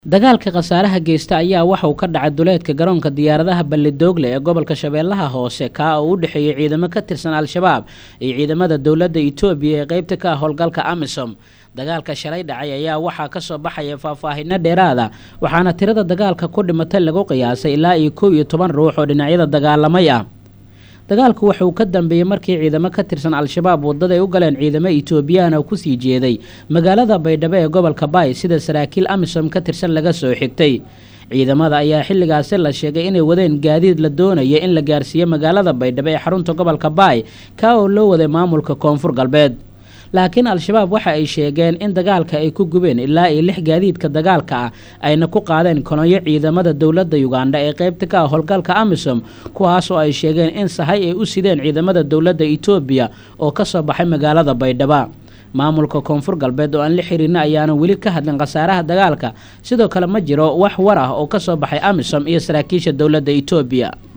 dagaalka khasaaraha geysta ayaa waxa uu ka dhacay duleedka garoonka diyaaradaha balledoogle ee gobolka shabeellaha hoose kaa oo u dhexeeyey ciidamo ka tirsan al-shabaab iyo ciidamada dowladda itoobiya ee qeybta ka ah howlgalka amisom dagaalka shalay dhacay ayaa waxaa kasoo baxaya faahfaahino dheeraada waxaana tirada dagaalka ku dhimatay lagu qiyaasay ilaa iyo kow iyo toban ruux oo dhinacyada dagaalamay ah dagaalku waxa uu ka dambeeyey markii ciidamo ka tirsan al-shabaab wadada ay u galeen ciidamo etoobiyaan oo kusii jeeday magaalada baydhabo ee gobolka baay sida saraakiil amisom ka tirsan laga soo xigtay ciidamada ayaa xilligaasi la sheegay inay wadeen gaadiid la doonaya in la gaarsiiyo magaalada baydhabo ee xarunta gobolka baay kaa oo loo waday maamulka koonfur galbeed laakiin al-shabaab waxa ay sheegeen in dagaalka ay ku gubeen ilaa iyo lix gaadiidka dagaalka ah ayna ku qaadeen kolonyo ciidamada dowladda yugandha ee qeybta ka ah howlgalka amisom kuwaasoo ay sheegeen in sahay ay u sideen ciidamada dowladda itoobiya oo ka soo baxay magaalada baydhaba maamulka koonfur galbeed oo aan la xihiirna ayaana weli ka hadlin khasaaraha dagaalka sidoo kale ma jiro wax war ah oo ka soo baxay amisom iyo saraakiisha dowladda itoobiya